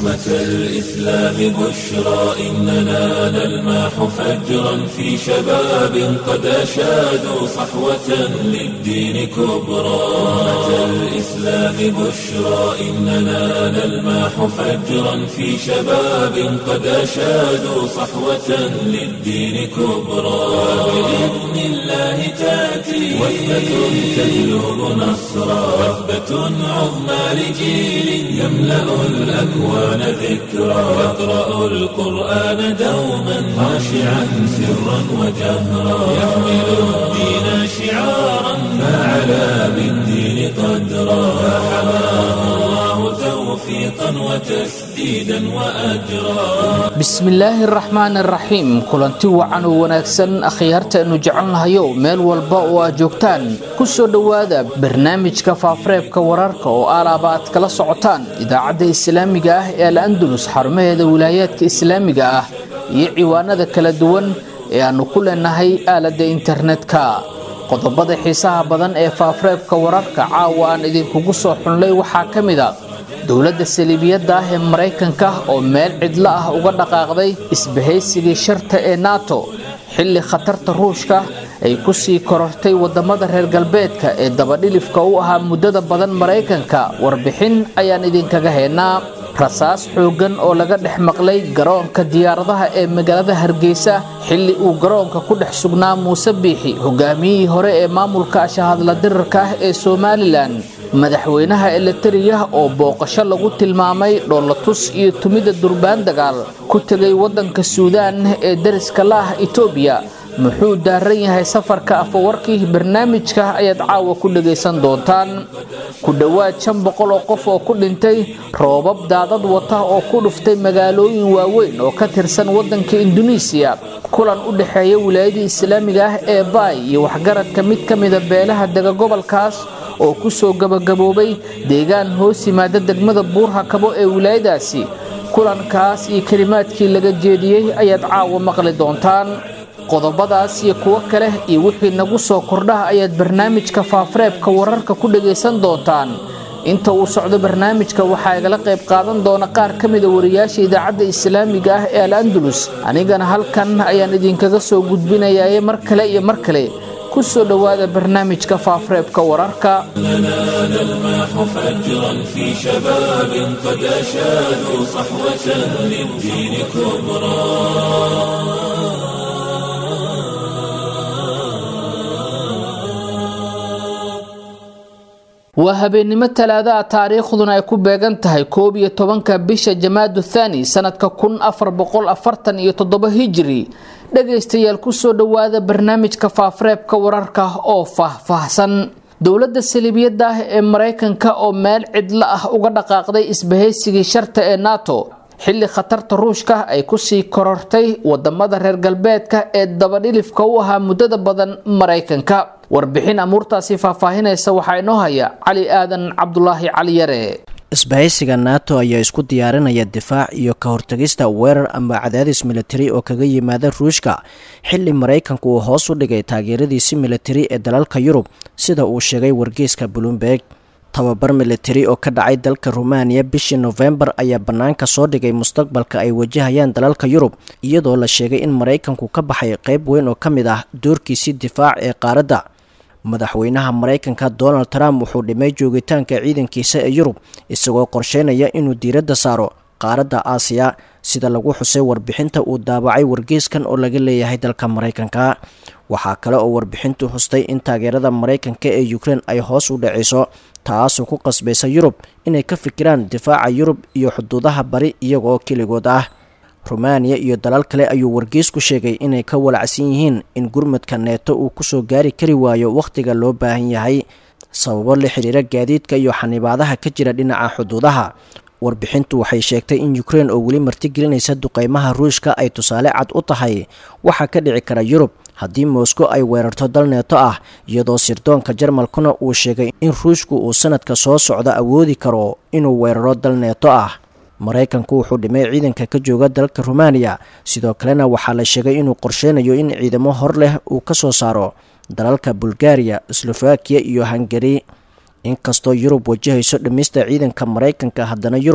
أمة الإسلام بشرى إننا نلمح فجرا في شباب قد أشادوا صحوة للدين كبرى أمة الإسلام بشرى إننا نلمح فجرا في شباب قد أشادوا صحوة للدين كبرى بإذن الله تأتي وثبة تجلب نصرا وثبة عظمى لجيل يملأ الأكوان ذكرا يقرأ القرآن دوما خاشعا سرا وجهرا يحمل الدين شعارا فعلى بالدين قدرا فحماه الله توفيقا وتسديدا وأجرا bismillaahi araxmaan araxiim kulanti wacan oo wanaagsan akhyaartaenu jecelnahayo meel walba oo aad joogtaan ku soo dhowaada barnaamijka faafareebka wararka oo aalaaba aad kala socotaan idaacadda islaamiga ah ee al andalus xarumaheeda wilaayaadka islaamiga ah iyo ciwaanada kala duwan ee aanu ku leenahay aaladda internetka qodobada xiisaha badan ee faafareebka wararka caawa aan idinkugu soo xunlay waxaa ka mid a dowladda saliibiyadda ah ee maraykanka oo meel cidlo ah uga dhaqaaqday isbahaysigii sharta ee nato xilli khatarta ruushka ay ku sii korortay wadamada reer galbeedka ee dabadhilifka u ahaa muddada badan maraykanka warbixin ayaan idinkaga haynaa rasaas xooggan oo laga dhex maqlay garoonka diyaaradaha ee magaalada hargeysa xilli uu garoonka ku dhex sugnaa muuse biixi hogaamiyihii hore ee maamulka ashahadla dirarka ah ee somalilan madaxweynaha eleteriya oo booqasho lagu tilmaamay dhoolatus iyo tumida durbaan dagaal ku tegay wadanka suudaan ee dariska la ah etoobiya muxuu daaran yahay safarka afawarkii barnaamijka ayaad caawa ku dhagaysan doontaan ku dhowaad shan boqol oo qof oo ku dhintay roobab daadad wata oo ku dhuftay magaalooyin waaweyn oo ka tirsan wadanka induneisiya kulan u dhexeeya wilaayadii islaamiga ah ee baay iyo waxgaradka mid ka mida beelaha dega gobolkaas oo kusoo gabagaboobay deegaan hoos yimaada degmada buurha kabo ee wilaayadaasi kulankaas iyo kelimaadkii laga jeediyey ayaad caawa maqli doontaan qodobadaas iyo kuwo kale iyo wixii nagu soo kordhaha ayaad barnaamijka faafareebka wararka ku dhagaysan doontaan inta uu socdo barnaamijka waxaa igala qayb qaadan doona qaar ka mida wariyaasha idaacadda islaamiga ah ee al andalus anigana halkan ayaan idinkaga soo gudbinayaye mar kale iyo mar kale ku soo dhowaada barnaamijka faafareebka wararka لنا نلمح فجرا في شباب قد أشادوا صحوة للدين كبرى waa habeennimo talaada ah taariikhduna ay ku beegan tahay koob iyo tobanka bisha jamaadu thani sanadka kun afar boqol afartan iyo toddoba hijiri dhagaystayaal kusoo dhowaada barnaamijka faafareebka wararka oo faahfaahsan dowladda saliibiyadda ah ee maraykanka oo meel cidlo ah uga dhaqaaqday isbahaysigii sharta ee nato xilli khatarta ruushka ay kusii korortay wadamada reer galbeedka ee dabadhilifka u ahaa muddada badan maraykanka warbixin amuurtaasi faahfaahinaysa waxaa inoo haya cali aadan cabdulaahi cali yare isbahaysiga nato ayaa isku diyaarinaya difaac iyo ka hortagista weerar ama cadaadis militari oo kaga yimaada ruushka xilli maraykanku uu hoos u dhigay taageeradiisi militari ee dalalka yurub sida uu sheegay wargeyska bloomberg tababar militari oo ka dhacay dalka rumaaniya bishii nofembar ayaa bannaanka soo dhigay mustaqbalka ay wajahayaan dalalka yurub iyadoo la sheegay in maraykanku ka baxay qayb weyn oo ka mid ah doorkiisii difaac ee qaaradda madaxweynaha maraykanka donald trump wuxuu dhimay joogitaanka ciidankiisa ee yurub isagoo qorsheynaya inuu diiradda saaro qaaradda aasiya sida lagu xusay warbixinta uu daabacay wargeyskan oo laga leeyahay dalka maraykanka waxaa kale oo warbixintu xustay in taageerada maraykanka ee ukrein ay hoos u dhaceyso taasoo ku qasbaysa yurub inay ka fikiraan difaaca yurub iyo xuduudaha bari iyagoo keligood ah rumaaniya iyo dalal kale ayuu wargeysku sheegay inay ka walacsan yihiin in gurmadka neeto uu kusoo gaari kari waayo wakhtiga loo baahan yahay sababo la xiriira gaadiidka iyo xanibaadaha ka jira dhinaca xuduudaha warbixintu waxay sheegtay in ukrein oo weli martigelinaysa duqeymaha ruushka ay tusaale cad u tahay waxaa ka dhici kara yurub haddii moscow ay weerarto dal neeto ah iyadoo sirdoonka jarmalkuna uu sheegay in ruushku uu sanadka soo socda awoodi karo inuu weeraro dal neeto ah maraykanku wuxuu dhimay ciidanka ka jooga dalka rumaaniya sidoo kalena waxaa la sheegay inuu qorsheynayo in ciidamo hor leh uu ka soo saaro dalalka bulgariya slovakiya iyo hungari inkastoo yurub wajahayso dhimista ciidanka maraykanka haddana yurub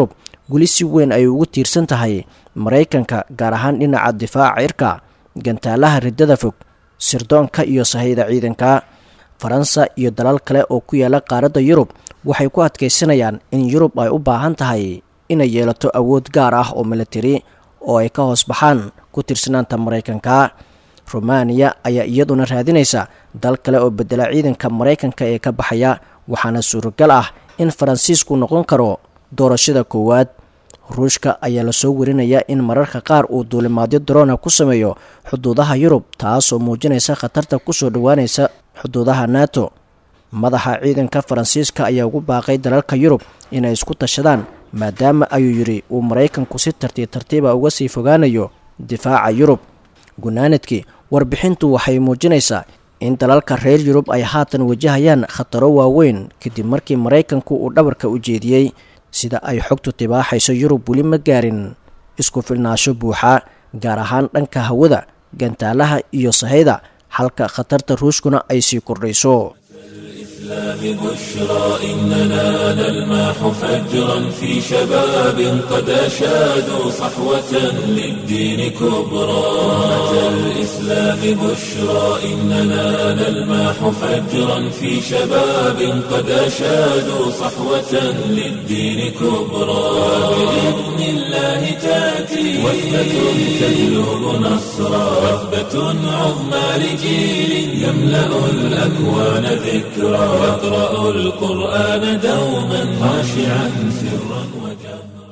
weli si weyn ay ugu tiirsan tahay maraykanka gaar ahaan dhinaca difaaca cirka gantaalaha riddada fog sirdoonka iyo sahayda ciidanka faransa iyo dalal kale oo ku yaala qaaradda yurub waxay ku adkaysanayaan in yurub ay u baahan tahay inay yeelato awood gaar ah oo militari oo ay ka hoos baxaan ku tiirsanaanta maraykanka rumaaniya ayaa iyaduna raadinaysa dal kale oo bedela ciidanka maraykanka ee ka baxaya waxaana suuragal ah in faransiisku noqon karo doorashada koowaad ruushka ayaa lasoo warinayaa in mararka qaar uu duulimaadyo daroona ku sameeyo xuduudaha yurub taasoo muujinaysa khatarta kusoo dhowaanaysa xuduudaha nato madaxa ciidanka faransiiska ayaa ugu baaqay dalalka yurub inay isku tashadaan maadaama ayuu yidhi uu maraykanku si tartiib tartiiba uga sii fogaanayo difaaca yurub gunaanadkii warbixintu waxay muujinaysaa in dalalka reer yurub ay haatan wajahayaan khataro waaweyn kadib markii maraykanku uu dhabarka u jeediyey sida ay xogtu tibaaxayso yurub weli ma gaarin isku filnaasho buuxa gaar ahaan dhanka hawada gantaalaha iyo sahayda halka khatarta ruushkuna ay sii kordhayso الإسلام بشرى إننا نلمح فجرا في شباب قد أشادوا صحوة للدين كبرى أمة الإسلام بشرى إننا نلمح فجرا في شباب قد أشادوا صحوة للدين كبرى بإذن الله تأتي وثبة تجلب نصرا وثبة عظمى لجيل يملأ الأكوان ذكرى يقرأ القرآن دوما خاشعا سرا وجهرا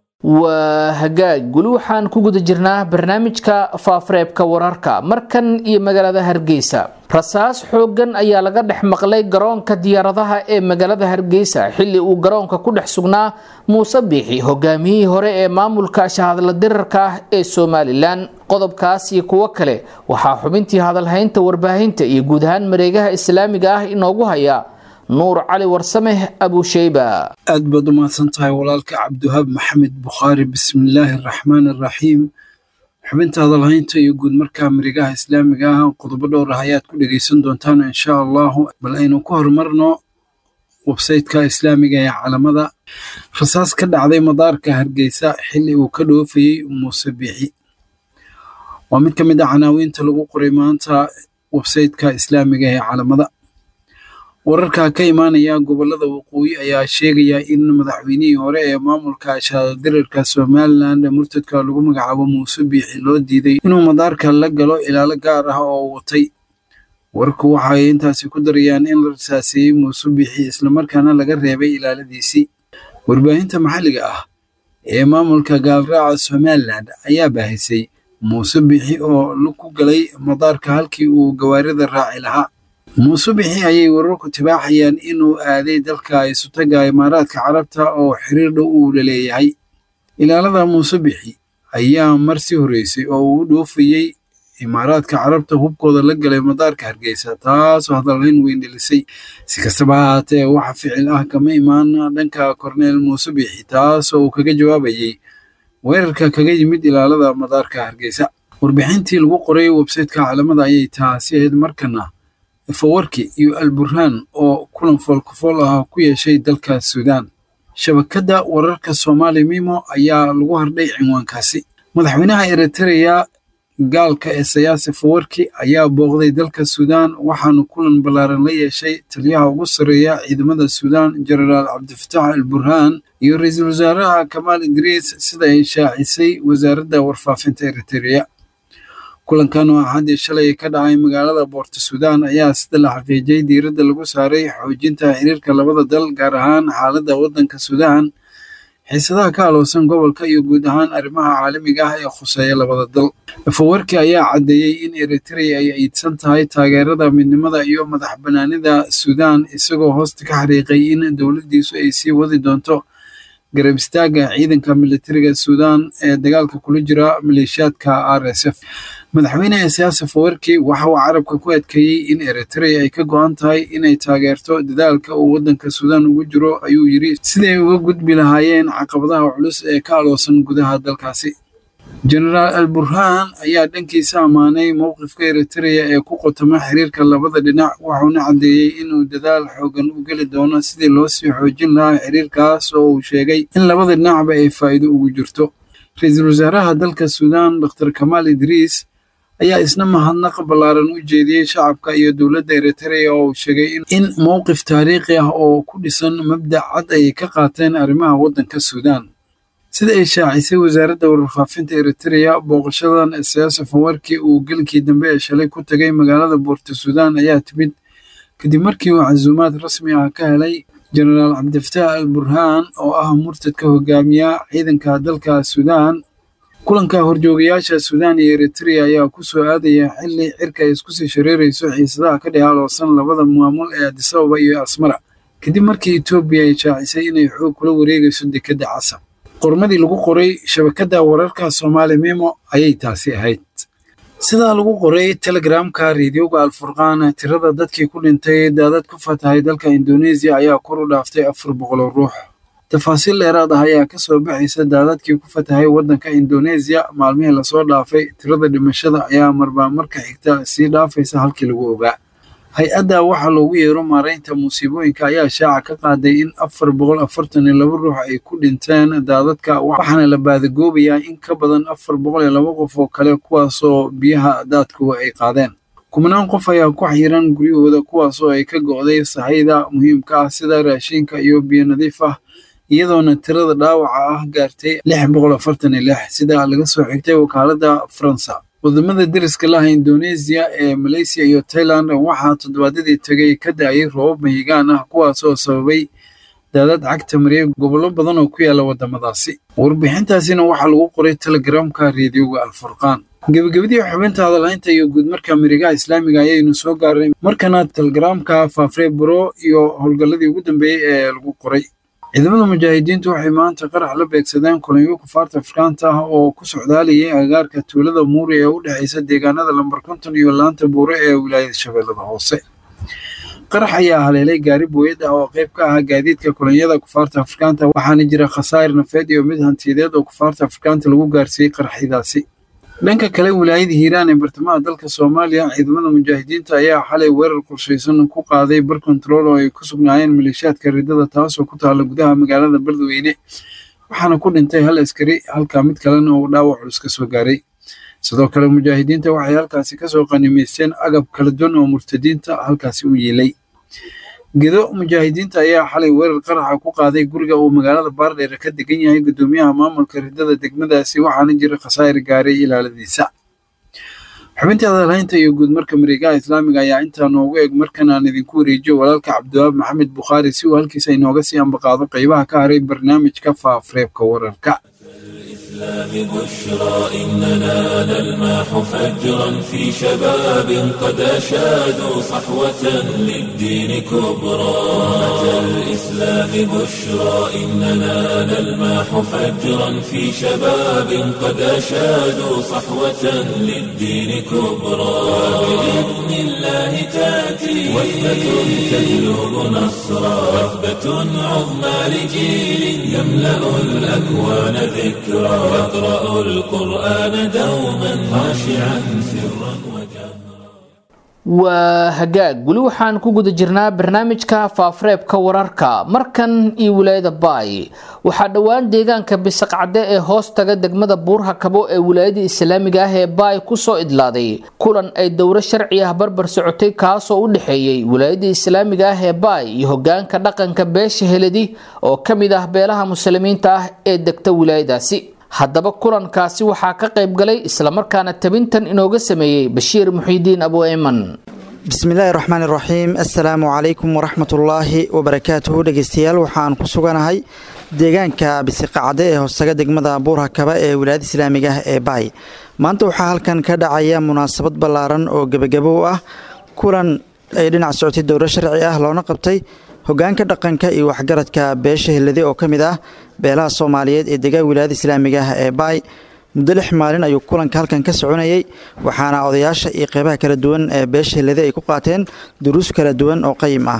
waa hagaag weli waxaan ku guda jirnaa barnaamijka faafareebka wararka markan iyo magaalada hargeysa rasaas xooggan ayaa laga dhex maqlay garoonka diyaaradaha ee magaalada hargeysa xilli uu garoonka ku dhex sugnaa muuse biixi hogaamiyihii hore ee maamulka shahadla dirarka ah ee somalilan qodobkaas iyo kuwo kale waxaa xubintii hadalhaynta warbaahinta iyo guud ahaan mareegaha islaamiga ah inoogu haya nuur cali warsameh abusheyba aad baad u mahadsan tahay walaalka cabdiwahaab maxamed bukhaari bismillaahi araxmaan araxiim xubinta hadalhaynta iyo guud markaa marigaha islaamiga ah qodobo dhowr ah ayaad ku dhegaysan doontaan insha allahu bal aynu ku horumarno websayteka islaamiga ee calamada rasaas ka dhacday madaarka hargeysa xilli uu ka dhoofayey muuse biixi waa mid ka mid a canaawiinta lagu qoray maanta websayteka islaamiga ee calamada wararka ka imaanaya gobolada waqooyi ayaa sheegaya in madaxweynihii hore ee maamulka shaadirirka somalilan murtadka lagu magacaabo muuse biixi loo diiday inuu madaarka la galo ilaalo gaar ah oo watay wararku waxa ay intaasi ku darayaan in la rasaaseeyey muuse biixi islamarkaana laga reebay ilaaladiisii warbaahinta maxalliga ah ee maamulka gaalraaca somalilan ayaa baahisay muuse biixi oo ku galay madaarka halkii uu gawaarida raaci lahaa muuse bixi ayay wararku tibaaxayaan inuu aaday dalka isutaga imaaraadka carabta oo xiriir dhow uu la leeyahay ilaalada muuse bixi ayaa mar si horreysay oo uu dhoofayey imaaraadka carabta hubkooda la galay madaarka hargeysa taasoo hadalhayn weyn dhilisay si kastaba ha haatee waxa ficil ah kama imaan dhanka korneel muuse bixi taasoo uu kaga jawaabayey weerarka kaga yimid ilaalada madaarka hargeysa warbixintii lagu qoray websayteka caalamada ayay taasi ahayd markana fawarki iyo alburhaan oo kulan foolkafool ah ku yeeshay dalka suudaan shabakadda wararka soomaali mimo ayaa lagu hardhay cinwaankaasi madaxweynaha eritreya gaalka ee sayaasi fawarki ayaa booqday dalka suudaan waxaanu kulan ballaaran la yeeshay taliyaha ugu sarreeya ciidamada suudaan jenaraal cabdifatax al burhaan iyo ra-iisul wasaaraha kamaal idriis sida ay shaacisay wasaaradda warfaafinta eritreya kulankan oo axaddii shalay ka dhacay magaalada boorta suudaan ayaa sida la xaqiijiyey diiradda lagu saaray xoojinta xiriirka labada dal gaar ahaan xaaladda waddanka suudaan xiisadaha ka aloosan gobolka iyo guud ahaan arrimaha caalamiga ah ee khuseeya labada dal fawarki ayaa caddeeyey in eritrea ay iidsan tahay taageerada midnimada iyo madax bannaanida suudaan isagoo hoosta ka xariiqay in dowladdiisu ay sii wadi doonto garab istaagga ciidanka militariga suudaan ee dagaalka kula jira maleeshiyaadka r s f madaxweyne siyaasa fawarki waxa uu carabka ku adkeeyey in eritrea ay ka go-an tahay inay taageerto dadaalka uu waddanka suudaan ugu jiro ayuu yidhi siday uga gudbi lahaayeen caqabadaha culus ee ka aloosan gudaha dalkaasi jenaraal al burhaan ayaa dhankiisa ammaanay mowqifka eritreya ee ku qotoma xiriirka labada dhinac wuxuuna caddeeyey inuu dadaal xoogan u geli doono sidii loo sii xoojin lahaa xiriirkaas oo uu sheegay in labada dhinacba ay faa'iido ugu jirto ra-iisul wasaaraha dalka suudaan dr kamaal idriis ayaa isna mahadnaq ballaaran u jeediyey shacabka iyo dowladda eritreya oo uu sheegay in mowqif taariikhi ah oo ku dhisan mabdac cad ay ka qaateen arrimaha waddanka suudaan sida ay shaacisay wasaaradda warfaafinta eritreya booqashadan siyaasa fawarkii uu gelkii dambe ee shalay ku tagay magaalada boorta suudaan ayaa timid kadib markii uu casuumaad rasmi ah ka helay jenaraal cabdifataax al burhaan oo ah murtadka hogaamiya ciidanka dalka suudaan kulanka horjoogayaasha suudaan iyo eritreya ayaa ku soo aadaya xilli cirka ay isku sii shareerayso xiisadaha ka dhehaaloosan labada maamul ee adisababa iyo asmara kadib markii etoobiya ay shaacisay inay xoog kula wareegayso dekedda casab qormadii lagu qoray shabakadda wararka soomaali memo ayay taasi ahayd sidaa lagu qoray telegramka reediyoga alfurqaan tirada dadkii ku dhintay daadad ku fatahay dalka indoneesiya ayaa kor u dhaaftay afar boqoloo ruux tafaasiil dheeraad ah ayaa ka soo baxaysa daadadkii ku fatahay waddanka indoneesiya maalmihii lasoo dhaafay tirada dhimashada ayaa marbaa marka xigta sii dhaafaysa halkii lagu ogaa hay-adda waxaa loogu yeero maaraynta musiibooyinka ayaa shaaca ka qaaday in afar boqol afartan iyo laba ruux ay ku dhinteen daadadka waxaana la baadagoobayaa in ka badan afar boqol iyo laba qof oo kale kuwaasoo biyaha daadku ay qaadeen kumanaan qof ayaa ku xiran guryahooda kuwaasoo ay ka go'day sahayda muhiimka ah sida raashinka iyo biyo nadiif ah iyadoona tirada dhaawaca ah gaartay lix boqol afartan iyo lix sida laga soo xigtay wakaaladda faransa wadamada deriska laha indoneesiya ee maleysiya iyo tailand waxaa toddobaadyadii tegay ka da-ayay roobab mahigaan ah kuwaasoo sababay daadad cagta mariyay gobollo badan oo ku yaala wadamadaasi warbixintaasina waxaa lagu qoray telegramka reediyoga alfurqaan gebagabadii xubinta hadalhaynta iyo guudmarka mirigaha islaamiga ayaynu soo gaarnay markana telegramka faafree buro iyo howlgalladii ugu dambeeyey ee lagu qoray ciidamada mujaahidiintu waxay maanta qarax la beegsadeen kulanyo kufaarta afrikaanta ah oo ku socdaalayay agagaarka tuulada muuri ee u dhexaysa deegaanada lambar konton iyo laanta buure ee wilaayada shabeellada hoose qarax ayaa haleelay gaari booyad ah oo qayb ka ah gaadiidka kulanyada kufaarta afrikaanta waxaana jira khasaa'ir nafeed iyo mid hantiyadeed oo kufaarta afrikaanta lagu gaarsiiyey qaraxyadaasi dhanka kale wilaayada hiiraan ee bartamaha dalka soomaaliya ciidamada mujaahidiinta ayaa xalay weerar qorshaysan ku qaaday bar kontarool oo ay ku sugnaayeen maleeshiyaadka ridada taasoo ku taalla gudaha magaalada beledweyne waxaana ku dhintay hal askari halka mid kalena uu dhaawac culus ka soo gaaray sidoo kale mujaahidiinta waxay halkaasi kasoo qanimaysteen agab kala duwan oo murtadiinta halkaasi u yiilay gedo mujaahidiinta ayaa xalay weerar qaraxa ku qaaday guriga uu magaalada baardheere ka degan yahay guddoomiyaha maamulka ridada degmadaasi waxaana jira khasaa'ir gaaray ilaaladiisa xubintii hadalhaynta iyo guudmarka mareegaha islaamiga ayaa intaa noogu eg markan aan idinku wareejiyo walaalka cabdiwaab maxamed bukhaari si uu halkiisa inooga sii ambaqaado qaybaha ka haray barnaamijka faafareebka wararka الإسلام بشرى إننا نلمح فجرا في شباب قد أشادوا صحوة للدين كبرى أتى الإسلام بشرى إننا نلمح فجرا في شباب قد أشادوا صحوة للدين كبرى بإذن الله تأتي وثبة تجلب نصرا وثبة عظمى لجيل يملأ الأكوان ذكرى يقرأ القرآن دوما خاشعا سرا وجهرا waa hagaag weli waxaan ku guda jirnaa barnaamijka faafareebka wararka markan iyo wilaayada baay waxaa dhowaan deegaanka bisaqcade ee hoos taga degmada buurha kabo ee wilaayada islaamiga ah ee baay kusoo idlaaday kulan ay dowro sharci ah barbar socotay kaasoo u dhexeeyey wilaayada islaamiga ah ee baay iyo hogaanka dhaqanka beesha heladi oo ka mid ah beelaha muslimiinta ah ee degta wilaayadaasi haddaba kulankaasi waxaa ka qayb galay islamarkaana tabintan inooga sameeyey bashiir muxiidiin abu eyman bismillaahi raxmaan iraxiim assalaamu calaykum waraxmatullaahi wabarakaatuhu dhegeystayaal waxaan ku suganahay deegaanka bisiqacade ee hoostaga degmada buurha kaba ee wilaayada islaamiga ah ee baay maanta waxaa halkan ka dhacaya munaasabad ballaaran oo gebagabo u ah kulan ay dhinac socotay dowro sharci ah loona qabtay hogaanka dhaqanka iyo waxgaradka beesha helade oo ka mid ah beelaha soomaaliyeed ee degaa wilaayada islaamiga ah ee baay muddo lix maalin ayuu kulanka halkan ka soconayay waxaana odayaasha iyo qeybaha kala duwan ee beesha helade ay ku qaateen duruus kala duwan oo qayim ah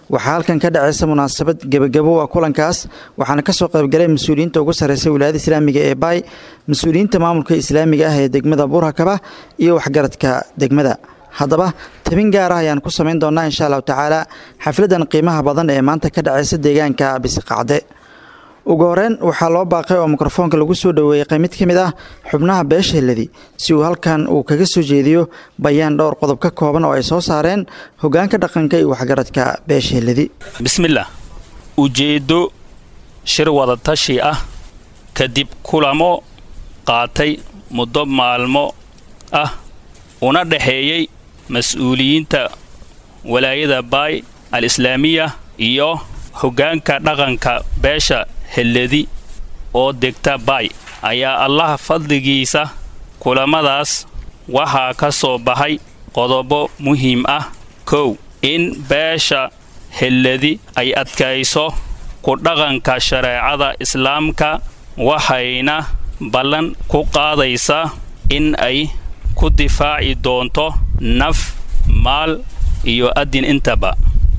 waxaa halkan ka dhacaysa munaasabad gebagabo ah kulankaas waxaana kasoo qaybgalay mas-uuliyiinta ugu sarreysa wilaayada islaamiga ee baay mas-uuliyiinta maamulka islaamiga ah ee degmada buurhakaba iyo waxgaradka degmada haddaba tabin gaar ah ayaan ku samayn doonaa insha allahu tacaala xafladan qiimaha badan ee maanta ka dhacaysa deegaanka bisiqacde ugu horeyn waxaa loo baaqay oo mikrofoonka lagu soo dhoweeyey mid ka mid ah xubnaha beesha heladi si uu halkan uu kaga soo jeediyo bayaan dhowr qodob ka kooban oo ay soo saareen hogaanka dhaqanka iyo waxgaradka beesha heladi bismillaah ujeeddo shir wadatashi ah kadib kulamo qaatay muddo maalmo ah una dhexeeyey mas-uuliyiinta walaayada baay al islaamiya iyo hoggaanka dhaqanka beesha helladi oo degta baay ayaa allaha fadligiisa kulamadaas waxaa ka soo baxay qodobo muhiim ah kow in beesha helladi ay adkayso ku dhaqanka shareecada islaamka waxayna ballan ku qaadaysaa in ay ku difaaci doonto naf maal iyo adin intaba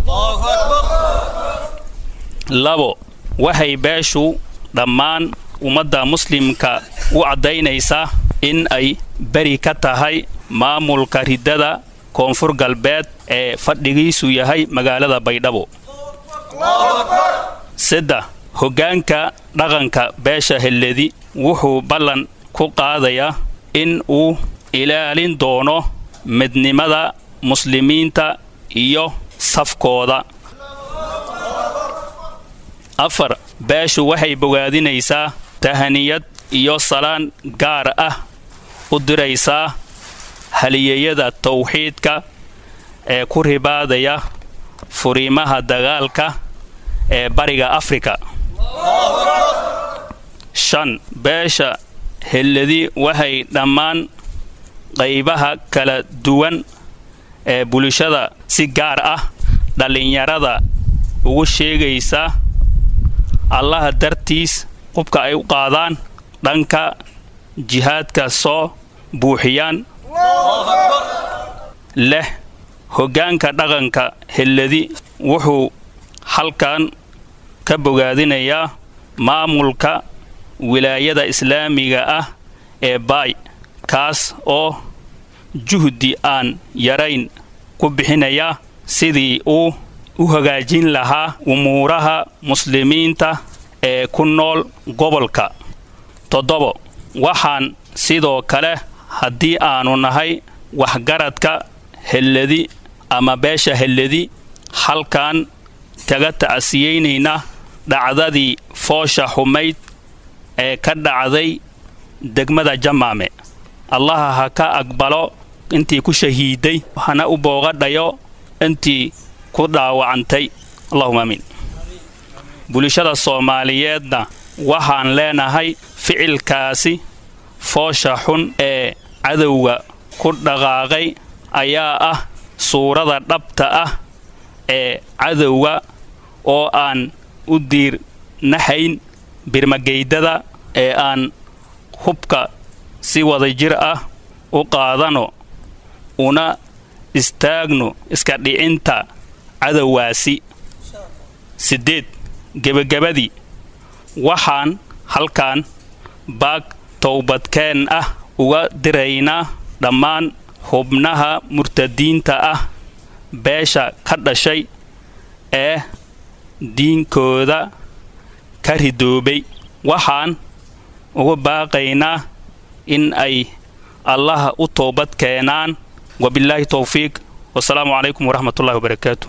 labo waxay beeshu dhammaan ummadda muslimka u caddaynaysaa in ay beri ka tahay maamulka riddada koonfur galbeed ee fadhigiisu yahay magaalada baydhabo saddex hoggaanka dhaqanka beesha helledi wuxuu ballan ku qaadayaa in uu ilaalin doono midnimada muslimiinta iyo safkooda afar beeshu waxay bogaadinaysaa tahaniyad iyo salaan gaar ah u diraysaa haliyeyada tawxiidka ee ku ribaadaya furiimaha dagaalka ee bariga afrika shan beesha helladi waxay dhammaan qaybaha kala duwan ee bulshada si gaar ah dhallinyarada ugu sheegaysaa allaha dartiis qubka ay u qaadaan dhanka jihaadka soo buuxiyaan leh hoggaanka dhaqanka helladi wuxuu halkan ka bogaadinayaa maamulka wilaayada islaamiga ah ee baay kaas oo juhdi aan yarayn ku bixinaya sidii uu u hagaajin lahaa umuuraha muslimiinta ee ku nool gobolka toddobo waxaan sidoo kale haddii aanu nahay waxgaradka helladi ama beesha helladi halkan kaga ta'asiyeynaynaa dhacdadii foosha xumayd ee ka dhacday degmada jamaame allaha ha ka aqbalo intii ku shahiiday hana u boogadhayo intii ku dhaawacantay allahuma amiin bulshada soomaaliyeedna waxaan leenahay ficilkaasi foosha xun ee cadowga ku dhaqaaqay ayaa ah suurada dhabta ah ee cadowga oo aan u diirnahayn birmageydada ee aan hubka si wadajir ah u qaadano una istaagno iska dhicinta cadowgaasi siddeed gebagabadii waxaan halkan baag towbadkeen ah uga diraynaa dhammaan xubnaha murtadiinta ah beesha ka dhashay ee diinkooda ka ridoobay waxaan uga baaqaynaa in ay allaha u toobad keenaan wabilaahi towfiiq wasalaamu calaykum waraxmat ullahi wabarakaatu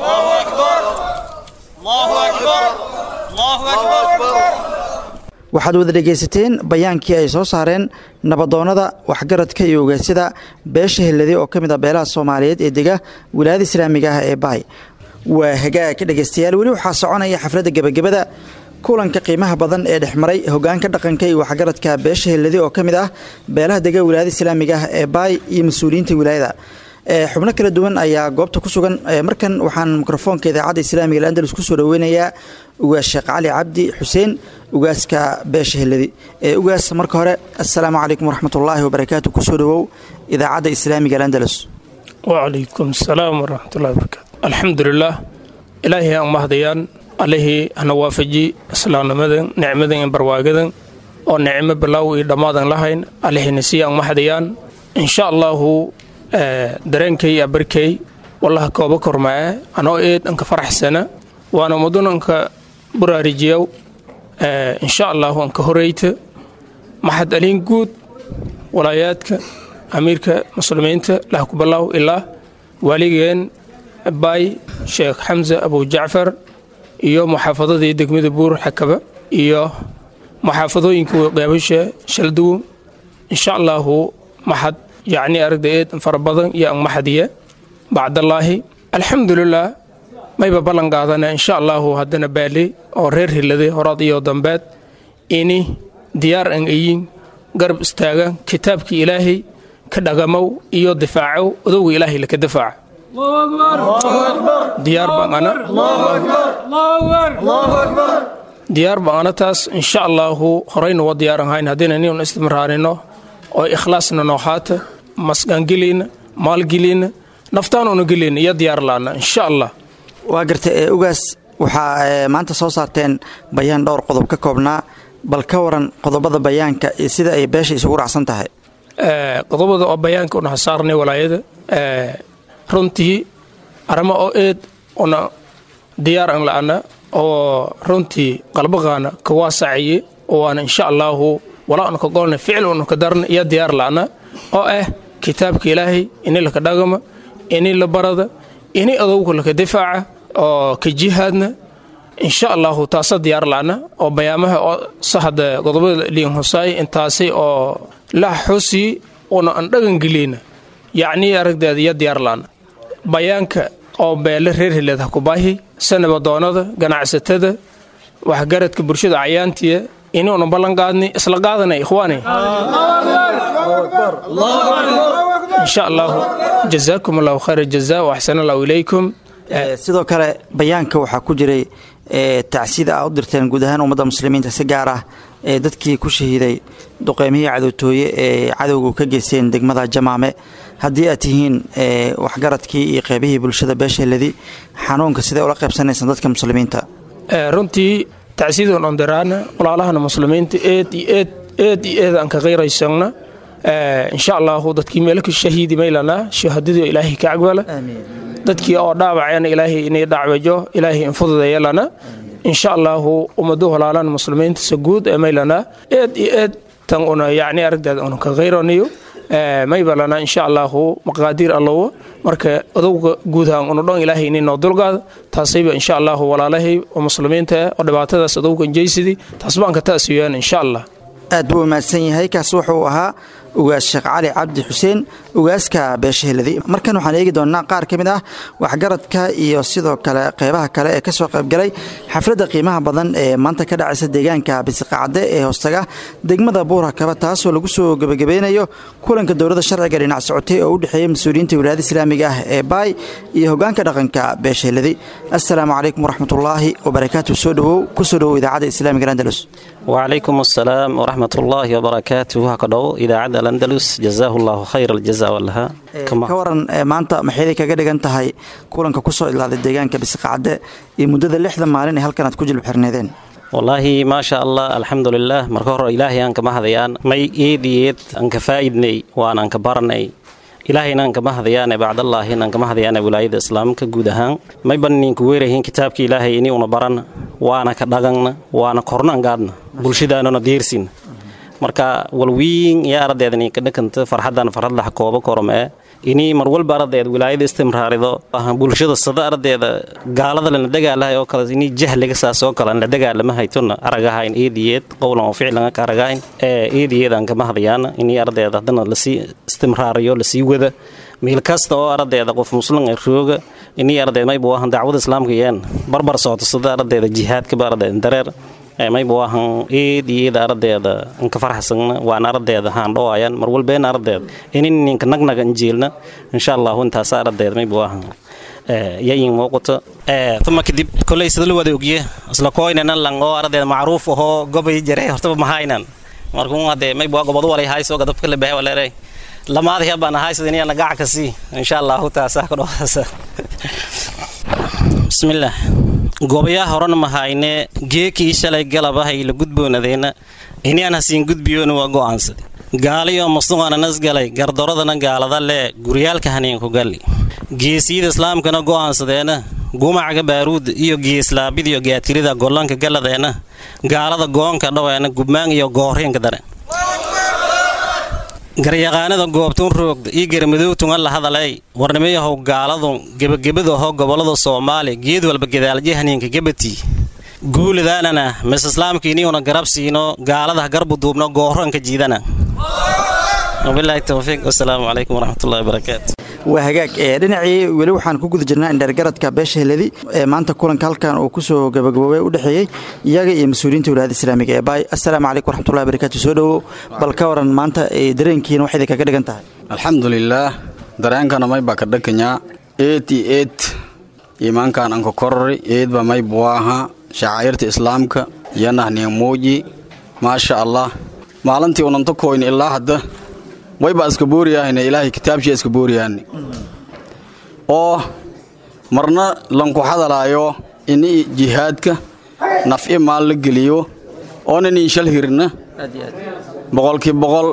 waxaad wada dhegaysateen bayaankii ay soo saareen nabadoonnada waxgaradka iyo ogaasyada beesha helladi oo ka mid ah beelaha soomaaliyeed ee dega wilaayada islaamiga ah ee baay waa hagaag dhegaystayaal weli waxaa soconaya xafladda gebagabada kulanka qiimaha badan ee dhexmaray hogaanka dhaqanka iyo waxgaradka beesha helladi oo ka mid ah beelaha dega wilaayada islaamiga ah ee baay iyo mas-uuliyiinta wilaayada xubno kala duwan ayaa goobta ku sugan markan waxaan mikrofoonka idaacadda islaamiga andalus kusoo dhaweynayaa ugaas sheekh cali cabdi xuseen ugaaska beesha helladi ugaas marka hore assalaamu calaykum waraxmatullaahi wabarakaatu kusoo dhawow idaacadda islaamiga andalus wacalaykum asalaam waraxmatullahi wabarakaatu alxamdulilah ilaahay aan mahdayaan allihii hana waafaji islaamnimadan nicmadan iyo barwaagadan oo nicmo bilaaw iyo dhammaadan lahayn allihina sii aan mahdayaan insha allahu dareenkay iyo barkay wallaha kooba kormaae anoo eed anka faraxsana waana mudun anka buraarijiyaw insha allahu anka horeyta maxad aliin guud walaayaadka amiirka muslimiinta lah ku balaaw ilaa waaligeen baay sheekh xamse abu jacfar iyo muxaafadadii degmada buur xakaba iyo muxaafadooyinka qeybasha shalduwo insha allahu maxad yacni aragda eed fara badan iyo an maxadiya bacdallaahi alxamdulilah mayba ballan qaadana insha allahu haddana baali oo reer hiladay horaad iyo dambeed ini diyaar an ayin garab istaaga kitaabkii ilaahay ka dhagamow iyo difaacow odowga ilaahay laka difaaca diyaar baan ana diyaar baan ana taas insha allahu horeyna waa diyaaran hayn haddayna nin istimraarino oo ikhlaasna nooxaata masgaangelina maalgelina naftaanuna gelina iyo diyaar laana insha allah waa gartay ee ugaas waxaa maanta soo saarteen bayaan dhowr qodob ka koobnaa bal ka waran qodobada bayaanka iyo sida ay beesha isugu raacsan tahay qodobada oo bayaanka una hasaarnay walaayada runtii arama oo eed una diyaar an la'ana oo runtii qalbaqaana ka waasacaye waana insha allaahu walaa una ka golna ficil una ka darna iyo diyaar la'ana oo ah kitaabka ilaahay ini laka dhagama ini la barada ini adowga laka difaaca oo ka jihaadna insha allahu taasa diyaar la'ana oo bayaamaha oo sahada qodobada liin husaay intaasi oo la xusi una an dhagangelina yacni aragdeeda iyo diyaar la'ana bayaanka oo beele reer hileed ha ku baahi sanabadoonada ganacsatada waxgaradka bulshada cayaantiya inuuna ballan qaadni isla qaadana ikhwaani insha allahu jazaakum allahu khayra jazaa wa axsan allahu ilaykum sidoo kale bayaanka waxaa ku jiray tacsida a u dirteen guud ahaan ummadda muslimiinta si gaar ah ee dadkii ku shahiiday duqeymihii cadowtooye ee cadowgu ka geysteen degmada jamaame haddii aad tihiin waxgaradkii iyo qeybihii bulshada beesheeladi xanuunka sidee ula qaybsanaysaan dadka muslimiinta runtii tacsiidan ondiraana walaalahana muslimiinta eed iyo eed eed iyo eed aan ka qeyraysana insha allahu dadkii meelka shahiidi maylana shahaadadii ilaahay ka cagbala dadkii oo dhaawaceen ilaahay inay dhacwajo ilaahay infududeeyalana insha allahu ummadu walaalan muslimiinta sa guud ee maylana eed iyo eed tan una yacni aragdeeda una ka qeyranayo maybalana insha allahu maqaadiir allowa marka odowga guudahaan una dhan ilaahay inay noo dulgaada taasayba insha allahu walaalahay oo muslimiinta ah oo dhibaatadaas odowgan jeysidii taas baan ka taasiyaan insha allah aad buu mahadsan yahay kaas wuxuu ahaa ugaas sheekh cali cabdi xuseen ugaaska beeshaheladi markan waxaan eegi doonnaa qaar ka mid ah waxgaradka iyo sidoo kale qeybaha kale ee kasoo qaybgalay xafladda qiimaha badan ee maanta ka dhacaysa deegaanka bisiqacadde ee hoostaga degmada buura kaba taasoo lagu soo gebagabeynayo kulanka dowladda sharciga dhinac socotay oo u dhexeeya mas-uuliyiinta wilaayada islaamiga ah ee baay iyo hogaanka dhaqanka beeshaheladi assalaamu calaykum waraxmatullaahi wabarakaatu soo dhowow kusoo dhowow idaacadda islaamiga andalus وعليكم السلام ورحمة الله وبركاته هكذا إذاعة الأندلس جزاه الله خير الجزاء والها ka waran maanta maxayday kaga dhigan tahay kulanka kusoo ilaaday deegaanka bisiqacadde iyo muddada lixda maalin ee halkan aad ku jilib xirneedeen والله ما شاء الله الحمد لله مركه إلهي أنك مهديان مي إيديت أنك فايدني وأنا أنك برني ilaahayna anka mahadayaane bacdallaahin anka mahadayaane wilaayada islaamka guud ahaan may banninka weerahin kitaabka ilaahay ini una baran waana ka dhagangna waana korna angaadna bulshadaanuna diirsin marka walwiin iyo ardaydani ka dhakanta farxadan farxadlax kooba kormee ini mar walba ardayd wilaayada istimraarido bulshada sada ardeeda gaalada lana dagaalahay oo kale ini jahliga saas oo kale la dagaalama haytona aragahayn eediyeed qowlan oo ficlan ka aragahayn ee eediyeed aan kama hadayaan ini ardeeda hadana lasii istimraariyo lasii wada meel kasta oo ardeeda qof muslim ay rooga ini ardeed mayba waahan dacwada islaamka yeen barbar socota sada ardeeda jihaadka ba ardeed dareer mayba waahan eed iyo eeda ardeeda inka farxsagna waana ardeeda haan dhowayaan mar walbeena ardeed inin ninka nagnaga injiilna insha allahu intaasa ardeed mayba waahan yayin muuqato tuma kadib koley sida la wada ogye isla koynana lang oo ardeed macruuf ahoo gobay jare hortaba mahaynan markuu hadee mayba waa gobadu walay hayso gadabka la bahay waleeray lamaada hebaan hayso inayana gaca ka sii insha allahu taasa ka dhowasa bismillaah gobayaa horena mahayne geekii shalay galabahay la gudboonadeenna inaan hasiin gudbiyoona waa go'aansade gaaliyo musuqananas galay gardaradana gaalada lee guryaalka haniinku galli geesiyada islaamkana go'aansadeena gumacaga baaruuda iyo geeslaabid iyo gaatirida gollanka galladeena gaalada goonka dhaweena gubmaan iyo gooriinka dare garyaqaanada goobtuun roogda iyo garmadowtunga la hadalay warnimayahow gaaladu gebagabada aho gobolada soomaaliya geed walba gadaalje haniinka gabatii guulidaanana mis islaamkiiniuna garab siino gaalada garbu duubno gooranka jiidana wabilaahi towfiiq wasalaamu calaykum waraxmatullahi wabarakaatu waa hagaag ee dhinacii weli waxaan ku guda jirnaa indheergaradka beesha heladi ee maanta kulanka halkan uu kusoo gabagaboobay u dhexeeyey iyaga iyo mas-uuliyiinta wilaayada islaamiga ee baay assalaamu calaykum waraxmatullahi wabarakaatu soo dhowow bal ka waran maanta dareenkiina waxay idinkaga dhigan tahay alxamdulilaah dareenkana mayba ka dhakanyaa eed iyo eed iimaankan anka korori eedba may buwaaha shacairta islaamka yanahniya muuji maasha allah maalintii unanta koyni ilaa hadda wayba iska booriyahayna ilaahay kitaabshii iska booriyaani oo marna lanku hadalaayo ini jihaadka naf'i maal la geliyo oonan inshal hirna boqolkii boqol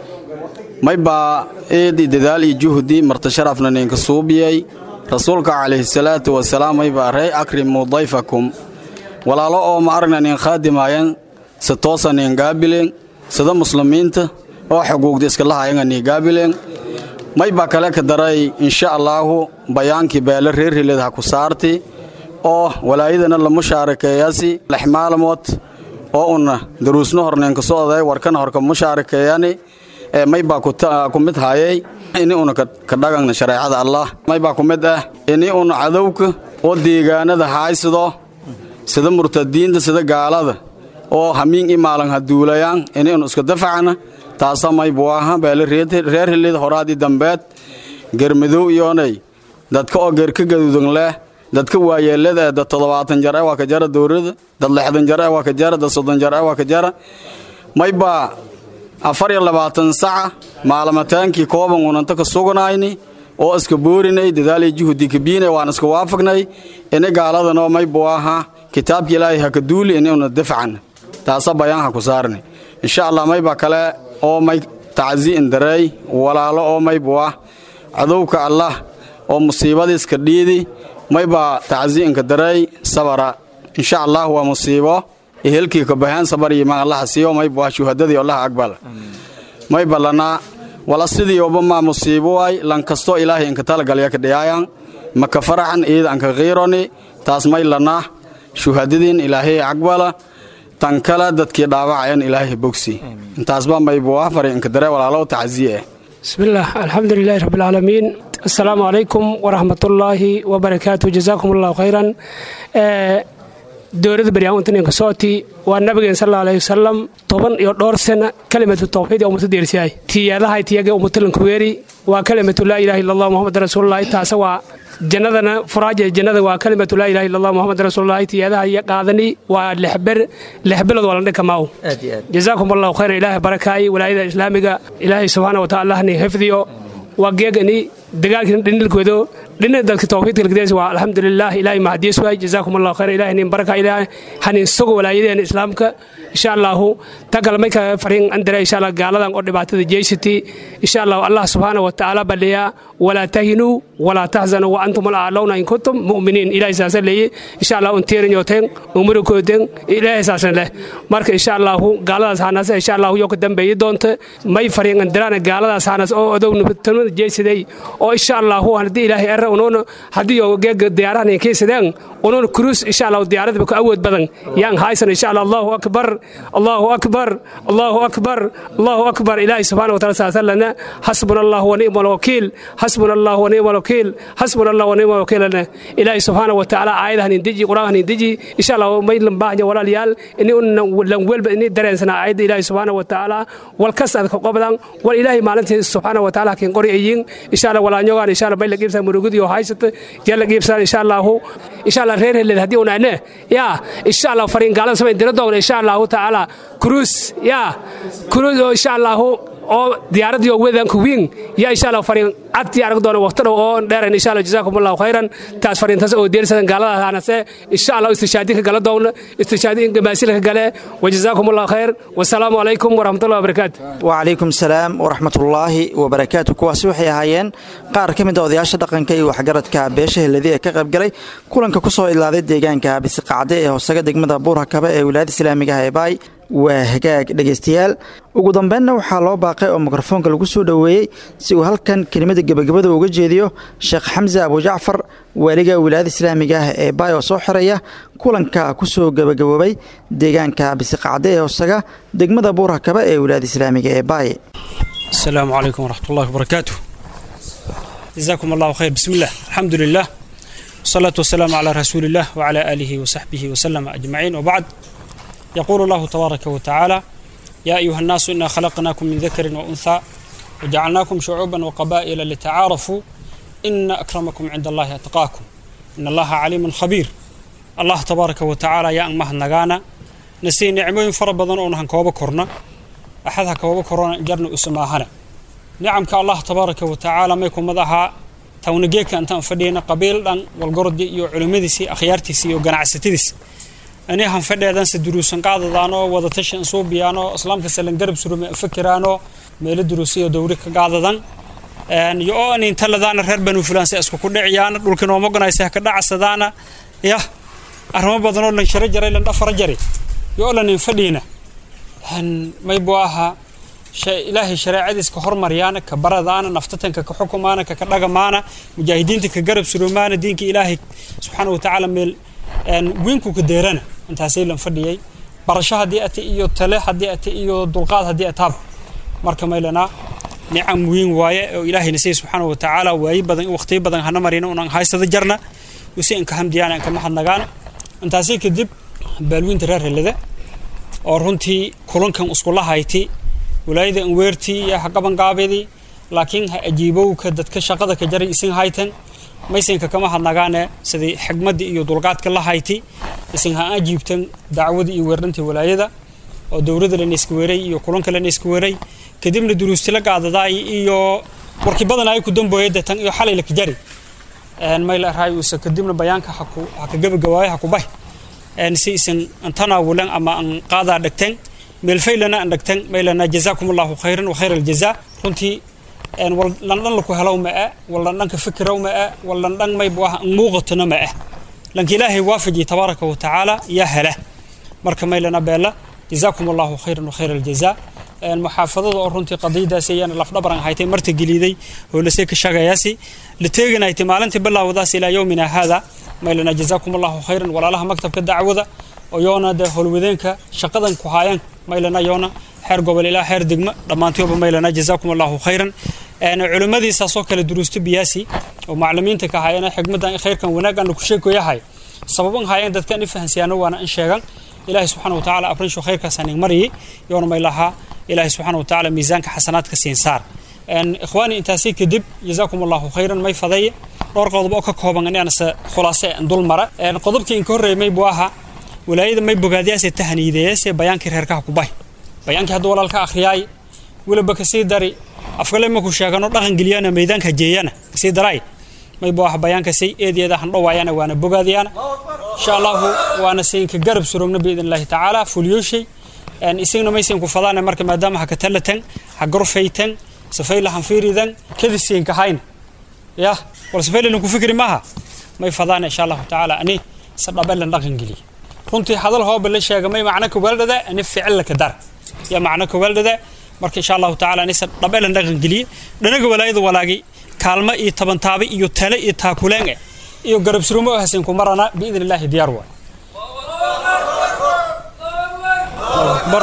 maybaa eedi dadaal iyo juhdi marta sharafna ninka suubiyay rasuulka calayhi salaatu wasalaam maybaa rey akrimuu dayfakum walaalo oo ma aragna nin khaadimaayan si toosa nin gaabileen sida muslimiinta oo xuquuqda iska lahaayanga nii gaabileen maybaa kale ka daray insha allaahu bayaankii beele reer hiled ha ku saarti oo walaayadana la mushaarakeeyasi lix maalmood oo una daruusna horneenka socday warkana horka mushaarakeeyani ee maybaa ku mid hayay ini una ka dhagangna shareecada allah maybaa ku mid ah ini una cadowka oo deegaanada haaysido sida murtadiinta sida gaalada oo hamiin i maalan ha duulayaan ini una iska dafacna taasa maybuaha beele reer hilid horaadii dambeed germadow iyoonay dadka oo geerka gaduudan leh dadka waayeelada ee dad toddobaatan jar ee waa ka jara dowrada dad lixdan jar ee waa ka jara dad soddon jar ee waa ka jara maybaa afar iyo labaatan saca maalamataankii kooban unanta ka sugnayni oo iska boorinay dadaaliy juhudi kabiinay waan iska waafagnay ini gaaladanoo maybuaha kitaabka ilaahay ha ka duuli ini una dafcan taasa bayaan ha ku saarni insha allah maybaa kale oo may tacsiin dareey walaalo oo maybuah cadowka allah oo musiibadiiska dhiidi maybaa tacsiinka dareey sabara insha allah waa musiibo ehelkii ka baheen sabar iimaan allaha siiyo maybuah shuhadadii allaha aqbal mayba lana wala sidii oba maa musiibo waay lan kastoo ilaahay inka talagalya ka dhiyaayan maka faraxan iida anka qiironi taas may lana shuhadadiin ilaahay aqbala tan kale dadkii dhaawacayan ilaahay bogsi intaasba maybuah fari inka dare walaalow tacsiye bismillaah alxamdu lilaahi rabbilcaalamiin assalaamu calaykum waraxmatullaahi wabarakaatu jazaakum allahu khayran dowladda baryaamintninka sooti waa nabigeen sal aleyhi wasalam toban iyo dhowr sana kalimatu tawxiid ee ummata deersiyahay tiyaadahay tiyage ummatalanku weeri waa kalimatu laa ilaha illa allah muhammad rasuululahi taase waa jannadana furaaja jannada waa kalimatu laa ilaha illa allah muhammad rasuululahi tiyaadaha iyo qaadani waa lixber lixbilood waa la dhinka maaw jazaakum allahu khayran ilaahay barakaay walaayada islaamiga ilaahay subxaana wa taala ni xifdiyo waa geegani dagaalkii dhinilkoodo dhina dadka tawxiidka lagdees waa alxamdulilah ilaahay mahadiis waay jazaakum allahu khayran ilahay nin baraka ilaahay hanin sugo walaayadeena islaamka insha allahu tagal may ka farin andare insha allah gaaladan oo dhibaatada jeysati insha allahu allah subxaana wa tacaala baliya walaa tahinuu walaa tahzanuu wa antum alaclawna in kuntum mu'miniin ilahay saasa leeye insha allah unteerin yooteen umurikooden ilaahay saasna leh marka insha allahu gaaladaas hanase insha allahu yoo ka dambeeyi doonta may farin andarana gaaladaas hanas oo odownabatanimada jeysaday oo insha allahu haddii ilaahay era unuuna haddii oo geega diyaarahan kaysadaan unuuna kuruus insha allahu diyaaradaba ka awood badan yaan haysan insha allah allahu akbar allahu akbar allahu akbar allahu akbar ilaahay subxaana wa taala saasalana xasbuna allah wa ni'ma alwakiil xasbuna allah wa ni'ma alwakiil xasbuna allah wa ni'ma alwakiilana ilaahay subxaana wa tacaala aayadahan indiji qur-aankan indiji insha allah may lambaahnya walaalayaal ini lan welba ini dareensana aayadda ilaahay subxaana wa tacaala walkas adka qobdan wal ilaahay maalintii subxaana wa tacaala kin qori ayin insha allah walaanyogaan insha allah bay la qiibsan murugudi oo haysata yaa la qiibsan insha allahu insha allah reer heled haddii unaane yaa insha allah fariin gaalada samayn dira doona insha allahu tacaala كروس يا كروس إن شاء الله oo diyaaradii oo wedanka wiin yaa insha allah fariin cad yaa arag doona waqti dhow oo dheeran insha allah jazaakum allahu khayran taas fariintaas oo deersadan gaalada aanase insha allah istishaadi ka gala doona istishaadi in gamaasila ka gale wajazaakum allahu khayr wasalaamu calaykum waraxmatullahi wabarakaatu wacalaykum salaam waraxmatullaahi wabarakaatu kuwaasi waxay ahaayeen qaar ka mid a odayaasha dhaqanka iyo waxgaradka beesha heladi ee ka qaybgalay kulanka ku soo ilaaday deegaanka bisiqacde ee hoosaga degmada buurhakaba ee wilaayada islaamiga ah ee baay waa hagaag dhegaystayaal ugu dambeynna waxaa loo baaqay oo mikrofoonka lagu soo dhoweeyey si uu halkan kelimada gebagabada uga jeediyo sheekh xamse abujacfar waaliga wilaayada islaamiga ah ee baay oo soo xiraya kulanka ku soo gebagaboobay deegaanka bisiqacde ee hoosaga degmada buurhakaba ee wilaayada islaamiga ee baay السلام عليكم ورحمة الله وبركاته جزاكم الله خير بسم الله الحمد لله والصلاة والسلام على رسول الله وعلى آله وصحبه وسلم أجمعين وبعد يقول الله تبارك وتعالى يا أيها الناس إنا خلقناكم من ذكر وأنثى وجعلناكم شعوبا وقبائل لتعارفوا إن أكرمكم عند الله أتقاكم إن الله عليم خبير الله تبارك وتعالى يا أمه النغانا نسي نعمين فربضان أونهن كوبا كورنا أحدها كوبا كورونا جرنا أسماهنا نعمك الله تبارك وتعالى ما يكون مدها تونجيك أنت فدينا قبيل أن والقرد يو علمديسي أخيارتيسي يو جناعستيس أنا هم فدي هذا سدروس قاعدة دانو وذا تشن صوبيانو إسلام كسلن قرب سرو فكرانو ميل دروسية دوري قاعدة دان أن يو أن إنت لذان الرهر بنو فلان سأسكو كل عيان لكن هو مقنا يسه كذا عسدانا يا أرهم بدنو لن شرج جري لن أفر جري يو لن فدينا هن ما يبواها ilaahay shareecadiis ka hormaryaana ka baradaana naftatanka ka xukumaana ka ka dhagamaana mujaahidiinta ka garab surumaana diinka ilaahay subxaana wa tacaala meel wiinku ka deerana intaasay lan fadhiyay barasho haddii ate iyo tale haddii ate iyo dulqaad haddii ataab marka maylanaa nicam weyn waaye oo ilaahayna siya subxaana wa tacaala waayi badan waqtiyo badan hana marina unan haysada jarna usi inka hamdiyaana inka mahadnagaana intaasi kadib baalwiinta reer helada oo runtii kulankan iskula hayti walaayada anweertii iyo ha qabanqaabadii laakiin ha ajiibowka dadka shaqada ka jaray isin haytan maysinka kama hadnagaane sidii xigmadda iyo dulqaadka la hayti isin ha ajiibtan dacwada iyo weerdhantii walaayada oo dowladda lana iska weeray iyo kulanka lana iska weeray kadibna duruustila qaadadaay iyo warkii badan ay ku dambooyada tan iyo xalay laka jari mayla raayuusa kadibna bayaanka ha ka gabagabaayo ha ku bay si isin antanaawulan ama an qaadaa dhagteen meelfaylana aan dhagtan maylana jazaakum allahu khayran wa khayr aljaza runtii landhan laku helow ma ah walandhanka fikirow ma ah walandhan maybu ah muuqatona ma ah lanka ilaahay waafaji tabaaraka wa tacaala yaa hela marka maylana beela jazaakum allahu khayran wa khayr aljaza muxaafadada oo runtii qadiyadaasi ayaana lafdhabaran haytay marta geliiday hoolasee ka shagayaasi la teeganaytay maalintii bilaawadaas ilaa yowmina haada maylana jazaakum allahu khayran walaalaha maktabka dacwada oo yoona dee howlwadeenka shaqadan ku haayaan maylana yoona xeer gobol ilaa xeer degmo dhammaantooba maylana jazaakum allahu khayran culimmadiisaasoo kale duruusto biyaasi oo maclimiinta ka haayana xigmadan khayrkan wanaagana ku sheegoyahay sababan haayeen dadkan i fahansiyaano waana in sheegan ilaahay subxaana watacaala abrinsho khayrkaasaan ing mariyay yoona maylahaa ilaahay subxaana watacaala miisaanka xasanaadka siin saar ikhwaani intaasi kadib jazaakum allahu khayran may fadeeye dhowr qodob oo ka kooban inaanse khulaase dul mara qodobkii inka horreeyay buu ahaa walaayada may bogaadiyaase tahaniideeyase bayaankii reerkaha ku bay bayaankii hadduu walaalka akhriyaay weliba kasii dari afkale maku sheegano dhaqan geliyana meydaanka jeeyana kasii daray may buu ah bayaankasi eedeeda han dhowaayana waana bogaadiyana insha allahu waana siinka garab surogna biidn illaahi tacaala fulyooshay isagna maysan ku fadaana marka maadaama ha ka talatan ha gorfaytan safayla han fiiridan kadi siinka hayna ya wal safayla ku fikri maaha may fadaana insha allahu tacaala ani sadhabelan dhaqan geliya runtii hadal hooba la sheega may macno kawaaldhada ani ficil ka dar ya macno kawaaldhada marka insha allahu tacaala anisa dhabeelan dhaqan geliye dhanaga walaayada walaagi kaalmo iyo tabantaabe iyo tale iyo taakuleen eh iyo garab surumo oo hasin ku marana biidn illaahi diyaar waay akbar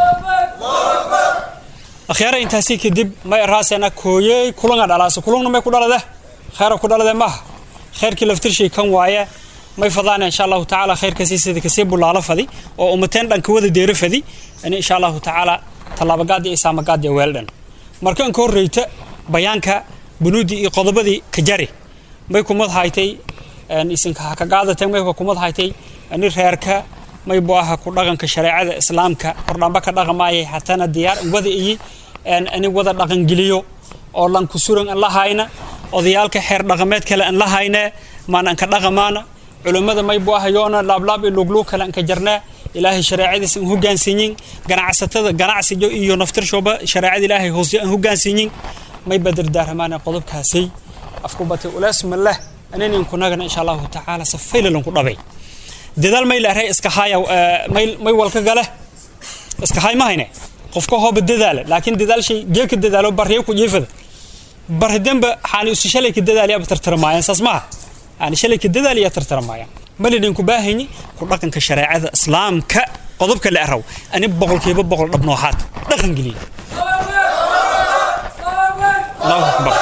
akhyaara intaasi kadib may raasena kooyey kulanga dhalaasa kulungna may ku dhalade khayra ku dhalade maaha khayrkii laftirshay kan waaye may fadaana insha allahu tacaala khayrkasi sida kasii bulaalo fadi oo umateen dhanka wada deero fadi ani insha allahu tacaala tallaabagaadi iyo saamagaadi weeldhan marka inka horreyta bayaanka bunuudii iyo qodobadii ka jari may kumad haytay isinka ha ka qaadateen may kumad haytay ani reerka may bu aha ku dhaqanka shareecada islaamka hordhamba ka dhaqamaayay hatana diyaar wada iyi ani wada dhaqangeliyo oo lanku suran an la hayna odayaalka xeer dhaqameed kale an la hayne maan anka dhaqamaana culummada maybu ahayoona laablaab iyo luglug kale anka jarnaa ilaahay shareecadiis an hogaansiinyin ganacsatada ganacsiga iyo naftirshooba shareecada ilaahay hoose an hogaansiinyin may badardaaramaana qodobkaasay afku batay uleesma leh aninin kunagana insha allahu tacaala safaylalanku dhabay dadaal may leeray iska haya may walka gale iska hay ma hayne qofka hooba dadaala laakiin dadaal shay geeka dadaalo barriyo ku jiifada barhidanba xaani usi shalay ka dadaaliya tartarmaayaan saas maaha yani shalay ka dadaaliya tartarmaayaan malidin ku baahayni ku dhaqanka shareecada islaamka qodobka la araw ani boqolkiiba boqol dhab nooxaad dhaqan geliya allahu akbar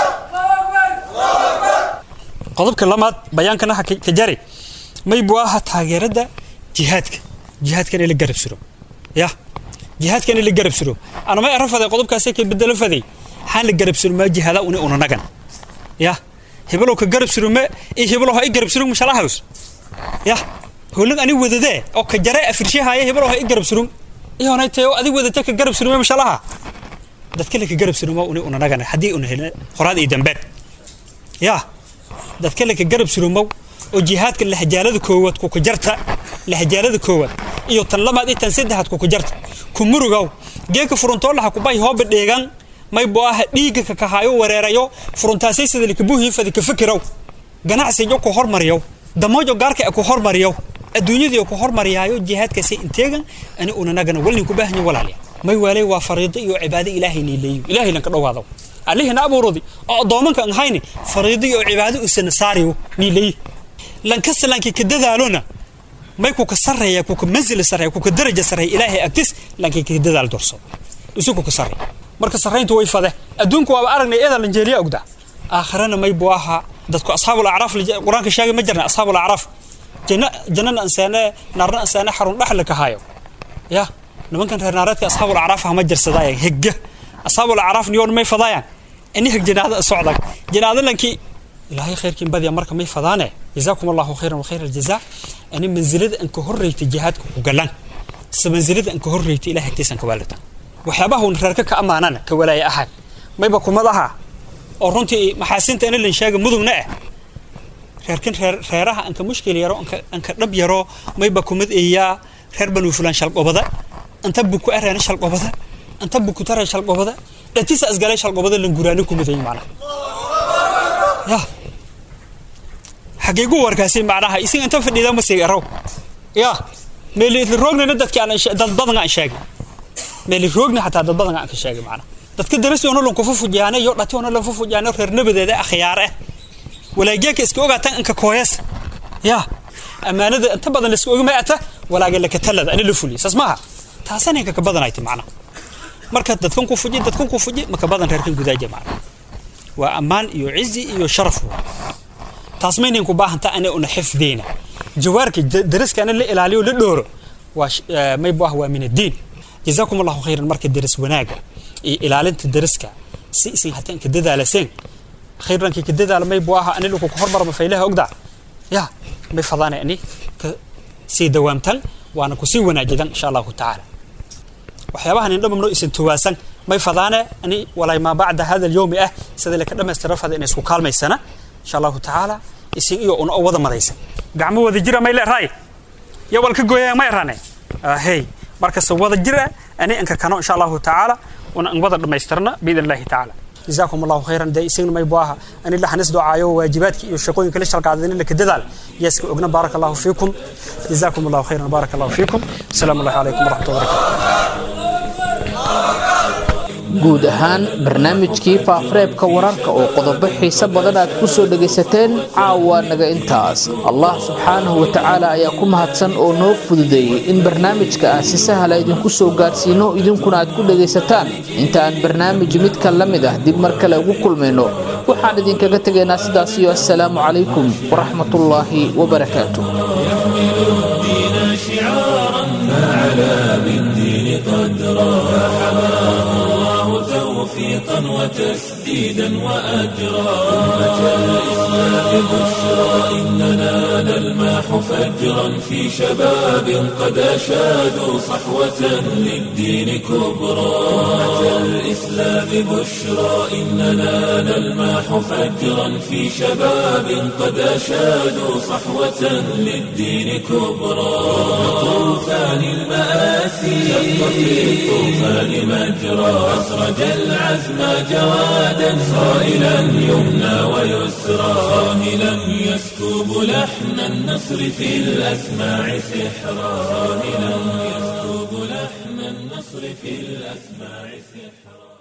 qodobka lamaad bayaankana ha ka jari may buu aha taageerada jihaadka jihaadkan la garab suro ya jihaadkan la garab suro ana may arafaday qodobkaasi ka bedelo faday waxaan la garab suro ma jihaada una una nagan ya hebelo ka garab suro ma i hebelo ha i garab suro mashala haws ya hoolag ani wadade oo ka jare afirshahaaya hebelo ha i garab suro iyo onay tayo adi wadate ka garab suro ma mashalaha dadka la ka garab suro ma una una nagan hadii una helna qoraad iyo dambeed ya dadka la ka garab suro ma oo jihaadka lahjaalada koowaad ku ka jarta lahjaalada koowaad iyo tan lamaad iyo tan saddexaad ku ka jarta ku murugow geeka furuntoolaha ku bay hooba dheegan may boo ah dhiigga ka kahaayo wareerayo furuntaasay sida likabuhii fadi ka fikiraw ganacsiyo ku hormariyo damoojo gaarka ku hormariyo adduunyadii ku hormariyaayo jihaadkaasi inteegan ani unanagana walnin ku baahanyo walaalya may waalay waa fariido iyo cibaado ilaahay niileeyo ilaahay lanka dhowaado allihina abuuradi oo addoomanka an hayni fariido iyo cibaado usana saariyo niileeyo lankasta lanki ka dadaalona may ku ka sarreeya ku ka manzil sarreeya ku ka daraja sarreeya ilaahay agtis lanki ka dadaal dorso isu ku ka sarreeya marka sarreyntu way fade adduunku waaba aragnay eeda lanjeeliya ogda aakhirana may buu ahaa dadku asxaabul acraaf qur-aanka sheegay ma jirna asxaabul acraaf janna jannana ansaane naarna ansaane xarun dhaxla ka hayo ya nimankan reer naareedka asxaabul acraaf ma jirsadaayan hegga asxaabul acraaf niyoon may fadaayaan ini heg janaada socdag janaada lankii ilaahay khayrkiin badiya marka may fadaane jazaakum allahu khayran wa khayra aljazaa ani manzilada an ka horreeyta jihaadka ku galan se manzilada an ka horreeyta ilahay agtiisan ka waalata waxyaabaha un reerka ka ammaanana ka walaaya ahaan mayba kumad aha oo runtii maxaasinta ina lan sheega mudugna ah reerkan reer reeraha anka mushkil yaro anka anka dhab yaro mayba kumad eeyaa reer banu fulan shalqobada anta buku arana shalqobada anta buku tara shalqobada dhatisa asgalay shalqobada lan guraano kumaday macna ya xageegu warkaasi macnaha isin inta fadhida ma sii araw ya meeli roogna dadka aan dad badan aan sheegay meeli roogna hataa dad badan aan ka sheegay macna dadka darasi oo lan ku fufujaana iyo dhati oo lan fufujaana reer nabadeeda akhyaar ah walaageeka iska ogaatan anka kooyas ya amaanada inta badan la iska ogma ata walaaga la katalada ani la fuli sas maaha taasana ka badanayti macna marka dadkan ku fuji dadkan ku fuji maka badan reerkan gudaaja macna waa ammaan iyo cizi iyo sharaf taas maynan ku baahanta ana una xifdeyna jawaarka daraskana la ilaaliyo la dhooro waa may bu ah waa min addiin jazaakum allahu khayran marka daras wanaaga iyo ilaalinta daraska si isin hataan ka dadaalaseen khayrankii ka dadaala may bu aha ani lagu hormar ma faylaha ogda ya may fadaana ani ka sii dawaamtan waana ku sii wanaajidan insha allahu tacaala waxyaabahan indhaba noo isin tuwaasan may fadaane ani walay maa bacda hada alyawmi ah sida laka dhammaystira fada inay isku kaalmaysana insha allahu tacaala isin iyo una wada madaysan gacmo wada jira may leerahay ya walka gooyaya ma erane hey markasta wada jira ani anka kano insha allahu tacaala una an wada dhammaystirna biidn illahi tacaala جزاكم الله خيرا دي سين ما يبواها أن الله حنس دعاء واجباتك يشقون كل شرق عدن لك دلال يسك أغنى بارك الله فيكم جزاكم الله خيرا بارك الله فيكم السلام الله عليكم ورحمة الله وبركاته guud ahaan barnaamijkii faafareebka wararka oo qodobo xiise badan aad ku soo dhegaysateen caawa naga intaas allah subxaanahu wa tacaala ayaa ku mahadsan oo noo fududeeyey in barnaamijka aan si sahla idinku soo gaarsiino idinkuna aad ku dhegaysataan inta aan barnaamij midka la mid ah dib mar kale ugu kulmayno waxaan idinkaga tegaynaa sidaas iyo assalaamu calaykum waraxmatullaahi wabarakaatu توفيقا وتسديدا وأجرا أمة الإسلام بشرى إننا نلماح فجرا في شباب قد أشادوا صحوة للدين كبرى أمة الإسلام الإسلام بشرى إننا نلمح فجرا في شباب قد أشادوا صحوة للدين كبرى طوفان المآسي شق في الطوفان مجرى أسرج العزم جوادا صائلا يمنى ويسرى صاهلا يسكب لحن النصر في الأسماع سحرا صاهلا يسكب لحن النصر في الأسماع سحرا